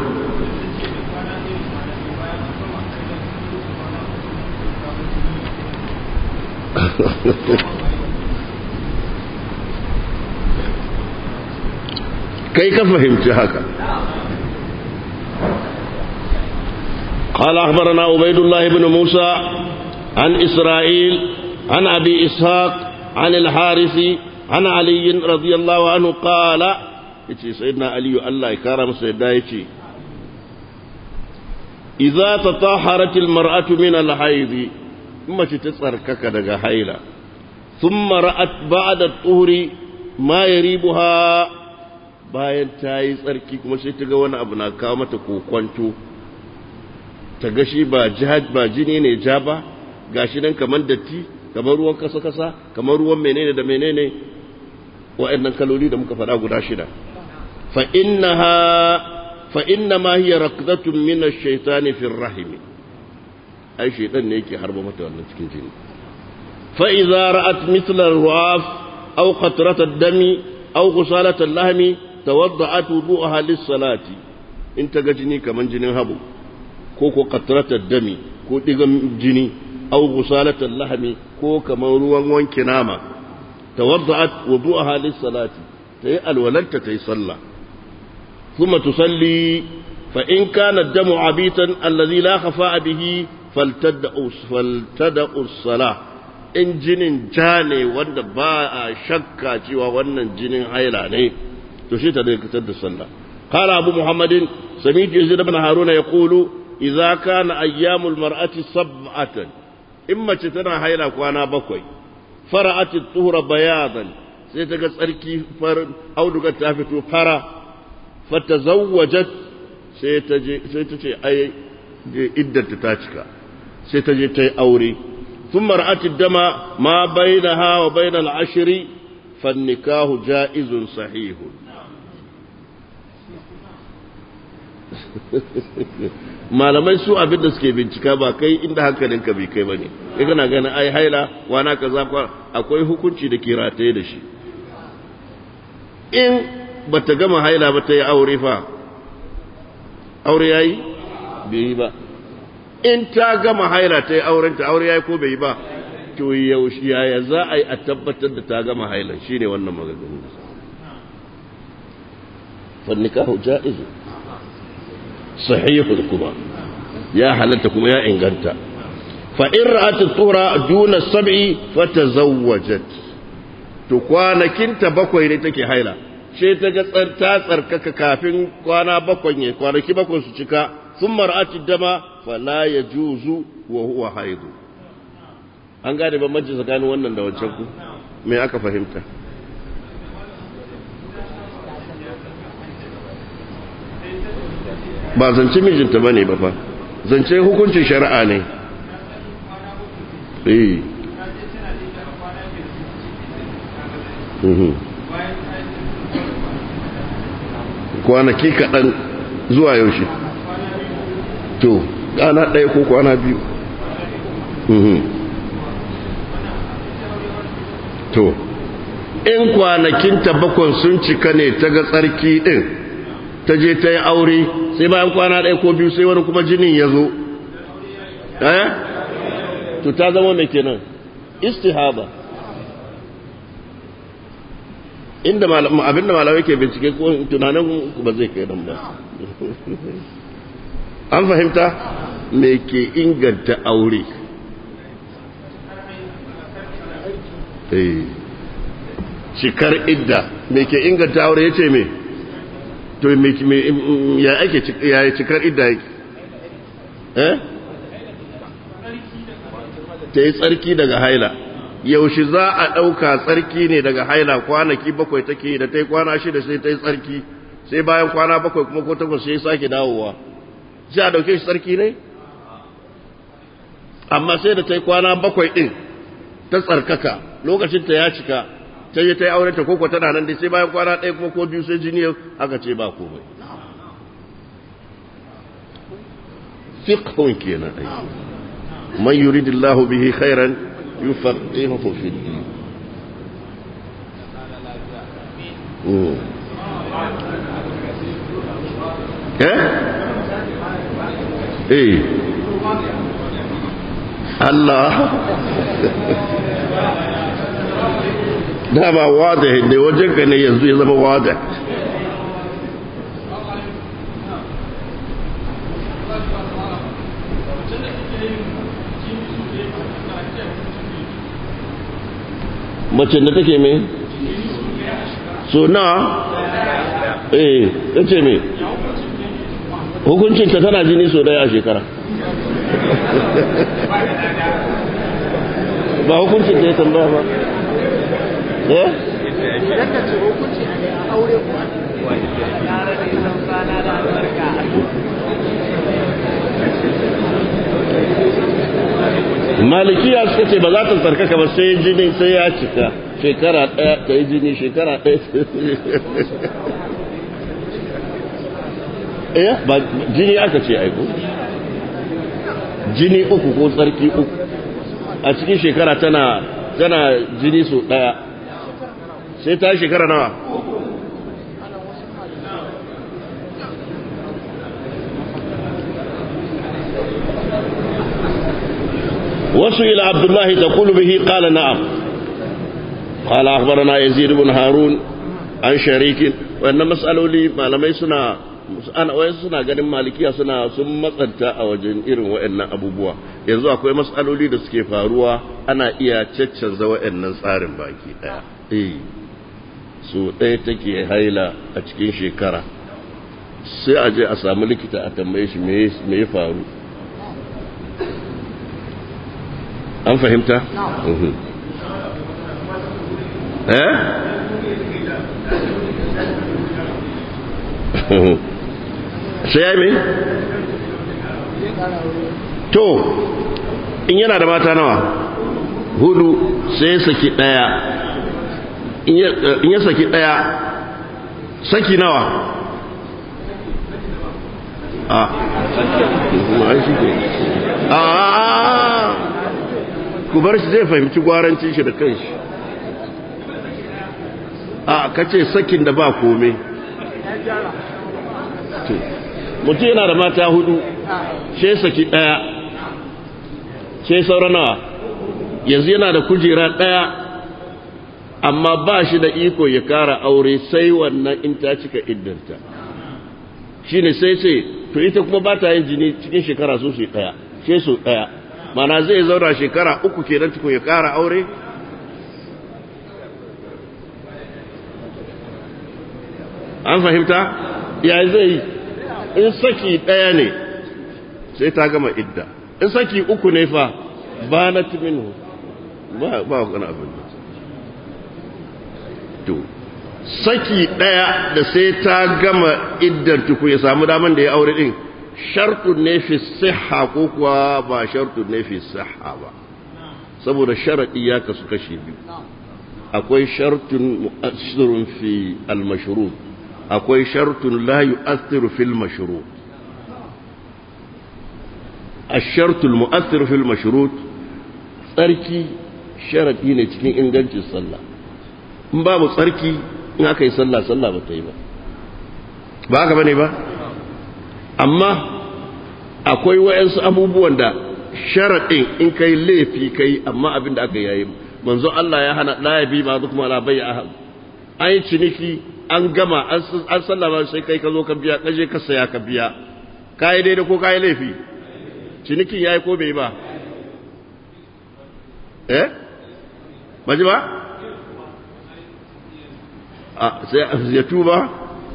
kai ka fahimci haka قال أخبرنا عبيد الله بن موسى عن إسرائيل عن أبي إسحاق عن الحارث عن علي رضي الله عنه قال يتي سيدنا علي الله يكرم سيدنا يتي إذا تطهرت المرأة من الحيض ثم تتسركك دغ حيلة ثم رأت بعد الطهر ما يريبها bayan ta yi tsarki kuma sai ta ga wani abu na kawo mata kokwanto ta ga shi ba jihad ba jini ne ja ba gashi nan kamar datti kamar ruwan kasa kasa kamar ruwan menene da menene wa'annan kaloli da muka faɗa guda shida fa innaha fa inna ma hiya raqdatun min ash-shaytani fi ar-rahim ai shaytan ne yake harba mata wannan cikin jini fa idza ra'at mithla ar-ru'af aw qatrat ad-dami aw ghusalat al-lahmi tawadda'at wudu'aha lis-salati in ta ga jini kaman jinin habu ko ko qatratar dami ko digan jini aw ghusalatal lahmi ko kamar ruwan wanke nama tawadda'at wudu'aha lis-salati tayi alwalanta tayi sallah thumma tusalli fa in kana ad-damu abitan alladhi la khafa'a bihi faltad'u faltad'u as-salah in jinin ja ne wanda ba a shakka cewa wannan jinin haila ne to shi ta dakatar da sallah قال أبو محمد سميت يزيد بن هارون يقول إذا كان أيام المرأة سبعة إما تتنا هيلا كوانا بكوي فرأت الطهر بياضا سيتقى سأركي فر أو دقى تافتو فرا فتزوجت سيتجي سيتجي أي إدة تتاجكا سيتجي تي أوري ثم رأت الدم ما بينها وبين العشر فالنكاه جائز صحيح malamai su abin da suke bincika ba kai inda hankalinka bai kai ba ne ya gana gana ai haila wana kaza akwai hukunci da ke rataye da shi in ba ta gama haila ba ta yi aure fa aure ya yi bai yi ba in ta gama haila ta yi aurenta aure ya yi ko bai yi ba to yaushe yaya za a yi a tabbatar da ta gama haila shine wannan magaganin fannikahu ja'izu sahihul kuma ya halatta kuma ya inganta fa in ra'at tuhra duna sab'i fatazawwajat to kwanakin ta bakwai ne take haila sai ta ga ta tsarkaka kafin kwana bakwai ne kwanaki bakwai su cika thumma ra'at dama fala yajuzu wa huwa haidu an gane bambanci tsakanin wannan da wancan ku me aka fahimta ba zance mijinta ba ne ba fa zance hukuncin shari'a ne eh kwanaki kaɗan zuwa yaushe to ƙana ɗaya ko kwana biyu to in kwanakinta bakon sun cika ne ta ga tsarki ɗin ta je ta yi aure sai bayan kwana ɗaya ko biyu sai wani kuma jinin ya zo eh to ta zama mai kenan istihaba inda abinda malamai ke bincike ko tunanin ba zai kai nan ba an fahimta me ke inganta aure eh cikar idda me ke inganta aure ya ce me to me ya ake ya cikar idda yake eh ta yi tsarki daga haila yaushe za a ɗauka tsarki ne daga haila kwanaki bakwai take da ta yi kwana shida sai ta yi tsarki sai bayan kwana bakwai kuma ko takwas sai sake dawowa sai a ɗauke shi tsarki ne amma sai da ta yi kwana bakwai ɗin ta tsarkaka lokacinta ya cika ta yi ta yi aure ta koko tana nan dai sai bayan kwana ɗaya kuma ko biyu sai jini aka ce ba komai fiqhun kenan ai man yuridillahu bihi khairan yufaqihuhu fi din eh eh Allah da ba wada ne wajen ka ne yanzu ya zama wada mace da take me so na eh yace me hukuncinta tana jini so daya a shekara ba hukuncin da ya tambaya ba eh Yadda ce hukunci a aure ko malikiya suka ce ba za ta tsarkaka ba sai jini sai ya cika shekara ɗaya ta yi jini shekara ɗaya eh ba jini aka ce aiko jini uku ko tsarki uku a cikin shekara tana tana jini so ɗaya sai ta shekara nawa وسئل عبد الله تقول به قال نعم قال أخبرنا يزيد بن هارون عن شريك وأن مسألة لي ما لم يسنا ana wayan suna ganin malikiya suna sun matsanta a wajen irin waɗannan abubuwa yanzu akwai matsaloli da suke faruwa ana iya caccanza waɗannan tsarin baki ɗaya eh so ɗaya take haila a cikin shekara sai a je a samu likita a tambaye shi me ya faru an fahimta? eh? sai ya yi to in yana da mata nawa hudu sai ya saki daya in ya saki daya saki nawa a a ku bar shi zai fahimci gwarancin shi da kanshi a kace sakin da ba kome mutum yana da mata hudu she saki daya she saura nawa yanzu yana da kujera daya amma ba shi da iko ya kara aure sai wannan in ta cika iddanta shine sai ce to ita kuma ba ta yin jini cikin shekara su su daya she su daya mana zai zauna shekara uku kenan tukun ya kara aure an fahimta ya zai yi in saki ɗaya ne sai ta gama idda in saki uku ne fa ba na timinu ba ba wani abin da to saki ɗaya da sai ta gama iddar tuku ya samu daman da ya aure din shartun ne fi siha ko kuwa ba shartun ne fi siha ba saboda sharaɗi ya kasu kashe biyu akwai shartun mu'assirun fi al-mashrut akwai shartun la yu'athiru fil mashrut الشرط المؤثر في المشروط tsarki sharadi ne cikin ingancin sallah in babu tsarki in aka yi sallah sallah ba ta yi ba ba haka bane ba amma akwai wayansu abubuwan da sharadin in kai laifi kai amma abin da aka yayi manzo Allah ya hana la yabi ba kuma la bai ahad an yi ciniki an gama an sallama sai kai ka zo ka biya kaje ka saya ka biya kai daidai ko kai laifi cinikin yayi ko bai ba eh baji ba sai ya tuba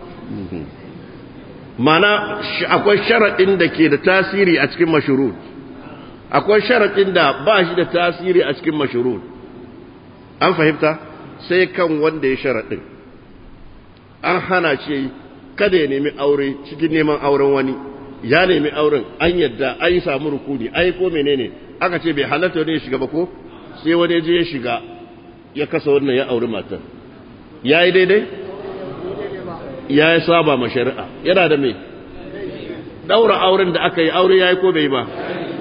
mana akwai sharaɗin da ke da tasiri a cikin mashurut akwai sharaɗin da ba shi da tasiri a cikin mashurut an fahimta sai kan wanda ya sharaɗin an hana ce kada ya nemi aure cikin neman auren wani ya nemi auren an yadda an yi samu rukuni ai ko menene aka ce bai halatta wani ya shiga ba ko sai wani je ya shiga ya kasa wannan ya auri matar ya yi daidai ya yi saba ma shari'a yana da mai daura auren da aka yi aure ya yi ko bai ba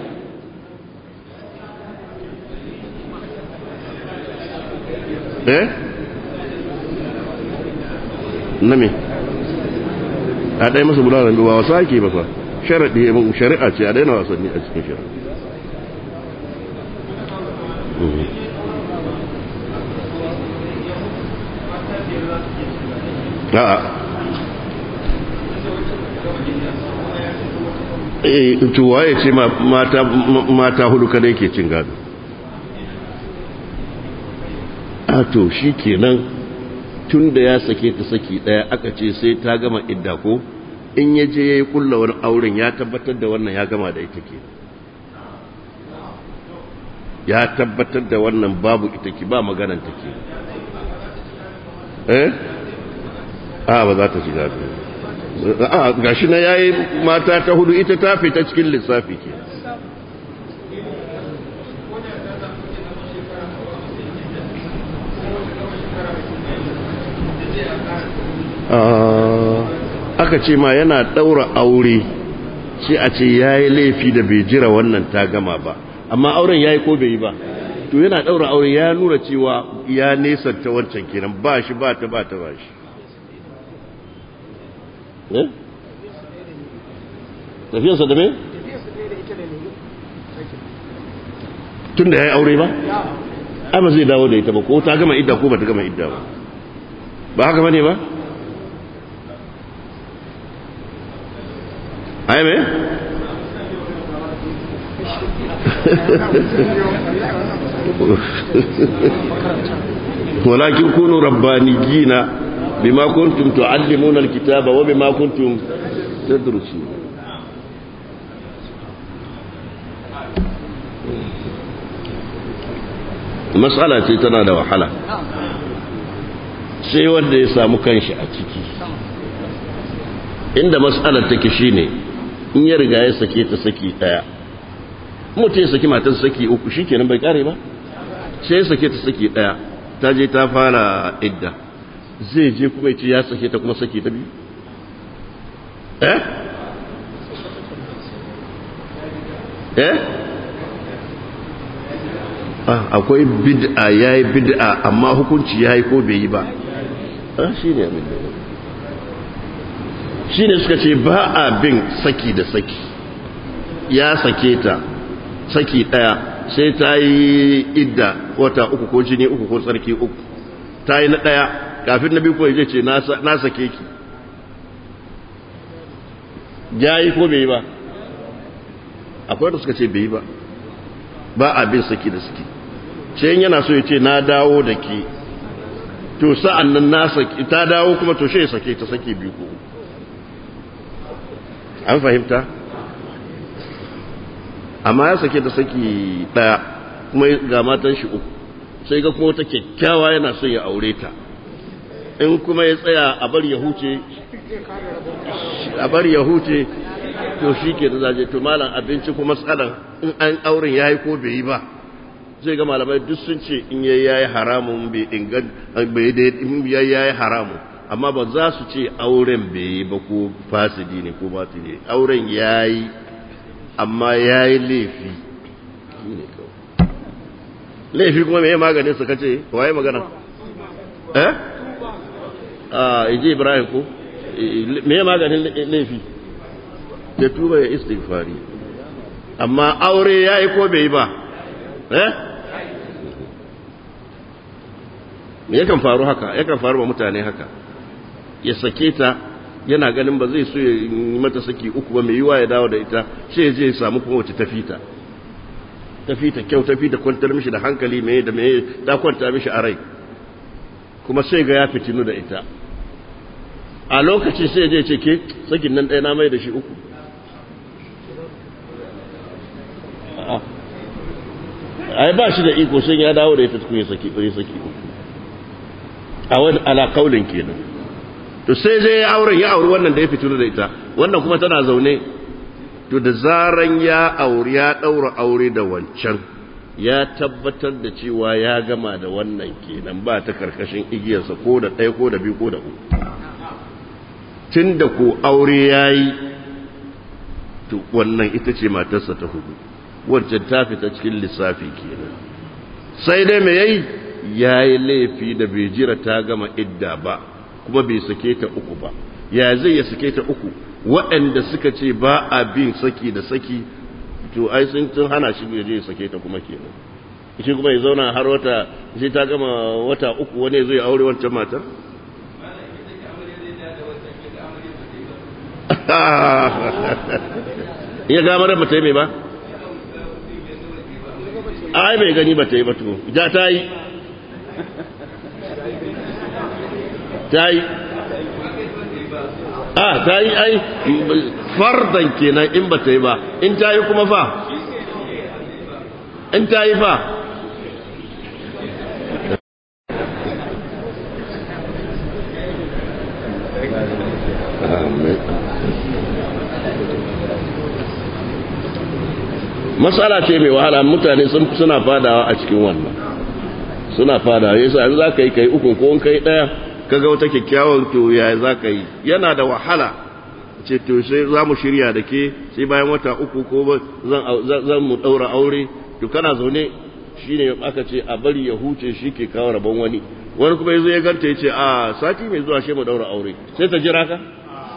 eh na me a ɗaya masa bulalar ba wasa ake ba fa sharaɗi shari'a ce a daina wasanni a cikin shari'a a'a tuwa ya ce mata hudu kada yake cin gado a to shi kenan tun da ya sake ta saki daya aka ce sai ta gama idda ko in ya je ya yi kullawar auren ya tabbatar da wannan ya gama da ita ke ya tabbatar da wannan babu ita ke ba maganan ta ke eh a ba za ta shiga a gashi na yayi mata ta hudu ita ta fita cikin lissafi ke aka ce ma yana daura aure sai a ce yayi laifi da bai jira wannan ta gama ba amma auren yayi ko bai yi ba to yana daura aure ya nuna cewa ya nesanta wancan kenan ba shi ba ta ba ta ba shi tafiyarsa da me? tun da ya yi aure ba? ai ba zai dawo da ita ba ko ta gama idda ko ba ta gama idda ba ba haka ba ne ba? ai me? ولكن كونوا ربانيين بما كنتم تعلمون الكتاب وبما كنتم تدرسون matsala ce tana da wahala sai wanda ya samu kanshi a ciki inda matsalar take shine in ya riga ya sake ta saki daya mutum ya saki matar saki uku shikenan bai kare ba sai ya sake ta saki daya ta je ta fara idda zai je kuma ce ya sake ta kuma sake ta biyu eh eh akwai bid'a yayi bid'a amma hukunci yayi ko bai yi ba ah shine abin da shine suka ce ba a bin saki da saki ya sake ta saki daya sai ta yi idda wata uku ko jini uku ko tsarki uku ta yi na daya kafin na biyu ko zai ce na sake ki ya yi ko bai yi ba akwai da suka ce bai yi ba ba a bin saki da saki sai yana so ya ce na dawo da ke to sa'an nan na saki ta dawo kuma to shi ya sake ta sake biyu ko an fahimta amma ya sake ta saki daya kuma ga matan shi uku sai ga kuma wata kyakkyawa yana so ya aure ta in kuma ya tsaya a bar ya huce a bar ya huce to shi ke da zaje to malam abinci kuma matsalan in an auren ya yi ko bai yi ba zai ga malamai duk sun ce in yayi yayi haramun bai ingan bai da in yayi yayi haramun amma ba za su ce auren bai yi ba ko fasidi ne ko batili ne auren yayi amma yayi laifi laifi kuma me maganin su kace waye magana eh a ije ibrahim ko me maganin laifi da tuba ya istighfari amma aure yayi ko bai yi ba eh yakan faru haka yakan faru wa mutane haka ya sake ta yana ganin ba zai so ya yi mata saki uku ba mai yiwa ya dawo da ita sai ya je ya samu kuma wace tafita tafita kyau tafita kwantar mishi da hankali mai da mai ta kwanta mishi a rai kuma sai ga ya fitinu da ita a lokaci sai je ce ke sakin nan ɗaya na mai da shi uku ai ba shi da iko sai ya dawo da ita tukun ya saki ya saki uku a wani ala kaulin kenan to sai zai ya auren ya auri wannan da ya fitinu da ita wannan kuma tana zaune to da zaran ya auri ya ɗaura aure da wancan ya tabbatar da cewa ya gama da wannan kenan ba ta karkashin igiyarsa ko da ɗaya ko da biyu ko da uku tun da ko aure ya yi to wannan ita ce matarsa ta hudu wancan ta fita cikin lissafi kenan sai dai mai yayi ya yi laifi da bai jira ta gama idda ba kuma bai sake ta uku ba ya zai ya sake ta uku waɗanda suka ce ba a bin saki da saki to ai sun tun hana shi ya je ya sake ta kuma kenan shi kuma ya zauna har wata sai ta gama wata uku wani zai aure wancan matar ya ga mara bata yi mai ba ai bai gani bata yi ba to ja ta yi ta yi a ta yi ai fardan kenan in ba ta yi ba in ta yi kuma fa in ta yi fa matsala ce mai wahala mutane suna fadawa a cikin wannan suna fadawa yasa an za ka yi kai ukun ko kai daya kaga wata kyakkyawan to ya za ka yi yana da wahala ce to sai za mu shirya da ke sai bayan wata uku ko zan mu ɗaura aure to kana zaune shi ne aka ce a bari ya huce shi ke kawo rabon wani wani kuma ya zo ya ganta ya ce a sati mai zuwa shi mu ɗaura aure sai ta jira ka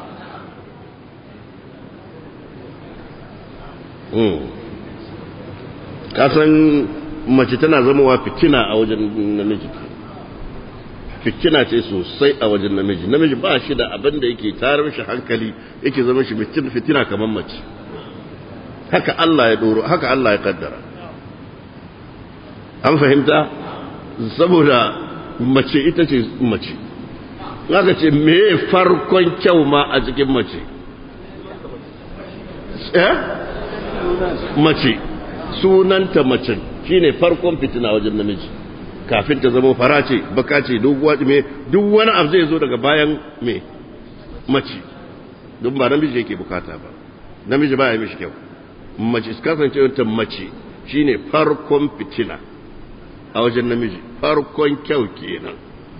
kasan mace tana zamowa fitina a wajen namiji fitina ce sosai a wajen namiji namiji ba shi da abin da yake tarar shi hankali yake zama shi fitina kamar mace haka Allah ya doro haka Allah ya kaddara an fahimta saboda mace ita ce mace haka ce me farkon kyau ma a cikin mace eh mace sunanta mace shine farkon fitina wajen namiji kafin ta zama fara ce baka ce doguwa me duk wani abu zai zo daga bayan me mace don ba namiji yake bukata ba namiji ba ya mishi kyau mace kasance ta mace shine farkon fitina a wajen namiji farkon kyau kenan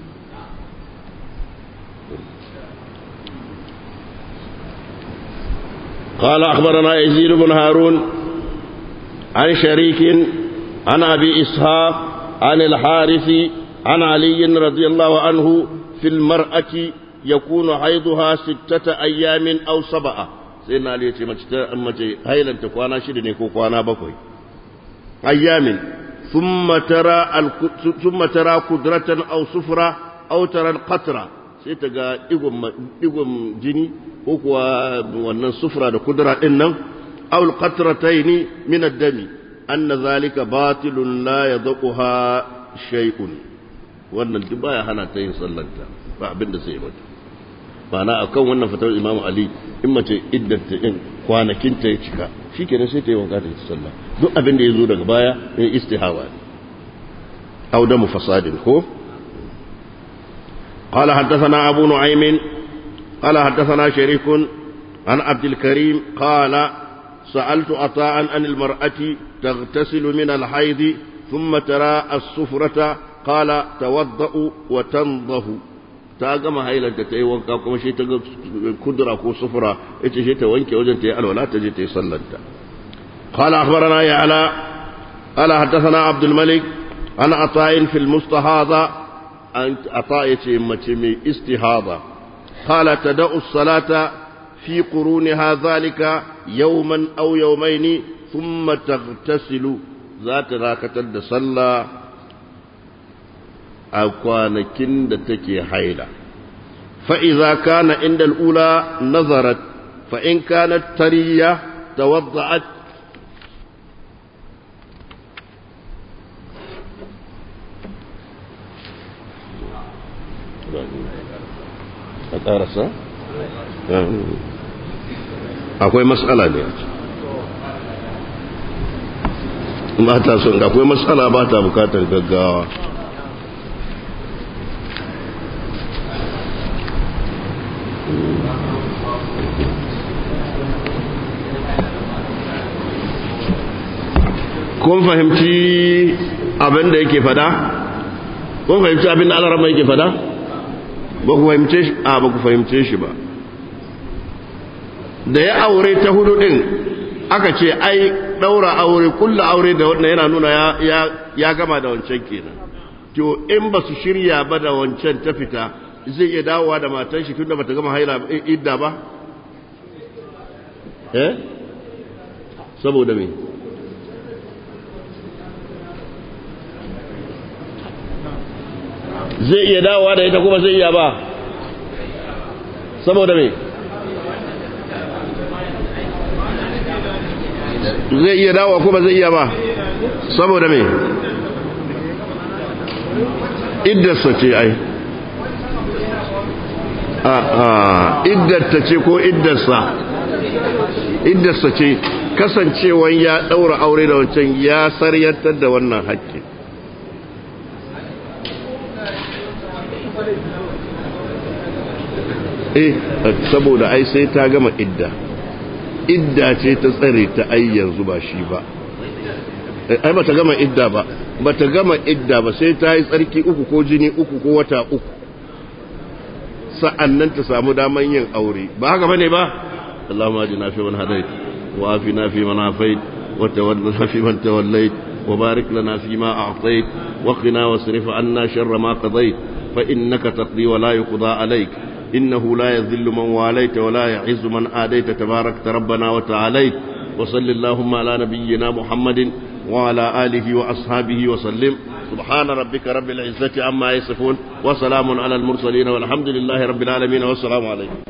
قال أخبرنا يزيد بن هارون عن شريك عن أبي إسحاق عن الحارث عن علي رضي الله عنه في المرأة يكون حيضها ستة أيام أو سبعة سيدنا علي يتي هيلا تكوانا شدني كوانا بكوي أيام ثم ترى ثم ترى قدرة أو صفرة أو ترى القطرة sai ta ga digon jini ko kuwa wannan sufura da kudura ɗin nan aul qatrataini min ad-dami anna zalika batilun la yadquha shay'un wannan duk baya hana ta yin sallanta ba abin da sai mata ma'ana akan wannan fatawar Imam Ali in mace iddata in kwanakin ta ya cika shikenan sai ta yi wanka ta yi sallah duk abin da ya zo daga baya ya istihawa ne au da mufasadin ko قال حدثنا أبو نعيم قال حدثنا شريك عن عبد الكريم قال سألت عطاء عن المرأة تغتسل من الحيض ثم ترى الصفرة قال توضأ وتنضه ta gama hailanta ta yi wanka kuma shi ta ga kudura ko sufura ita shi ta wanke wajen ta yi alwala ta je ta yi sallanta قال أخبرنا يعلى قال حدثنا عبد الملك عن عطاء في المستهاضة أن عطاء يتمتمي استهاضة قال تدأ الصلاة في قرونها ذلك يوما أو يومين ثم تغتسل ذات راكة صلى أكوانكين دتكي حيلة فإذا كان عند الأولى نظرت فإن كانت ترية توضعت a ƙarasa? akwai matsala ne ba ta son akwai matsala ba ta bukatar gaggawa kun fahimci abin da yake fada? kun fahimci abin da alarama yake fada? ba ku fahimce shi a ba ku fahimce shi ba da ya aure ta hudu din aka ce ai daura aure kulla aure da wannan yana nuna ya, ya, gama da wancan kenan to in ba su shirya ba da wancan ta fita zai iya dawowa da matan shi tunda bata gama haila idda ba eh saboda me zai iya dawowa da ita kuma zai iya ba saboda me zai iya dawowa kuma zai iya ba saboda me iddarsa ce ai a a iddarta ce ko iddarsa iddarsa ce kasancewan ya daura aure da wancan ya saryantar da wannan haƙƙi eh saboda ai sai ta gama idda idda ce ta tsare ta ai yanzu ba shi ba ai bata gama idda ba bata gama idda ba sai ta yi tsarki uku ko jini uku ko wata uku sa'annan ta samu daman yin aure ba haka bane ba Allahumma ajina fi man hadait wa afina fi man afait wa tawallana fi man tawallait wa barik lana fi ma a'tait wa qina wasrif anna sharra ma qadait fa innaka taqdi wa la yuqda alayk إنه لا يذل من واليت ولا يعز من آديت تبارك ربنا وتعاليت وصل اللهم على نبينا محمد وعلى آله وأصحابه وسلم سبحان ربك رب العزة عما يصفون وسلام على المرسلين والحمد لله رب العالمين والسلام عليكم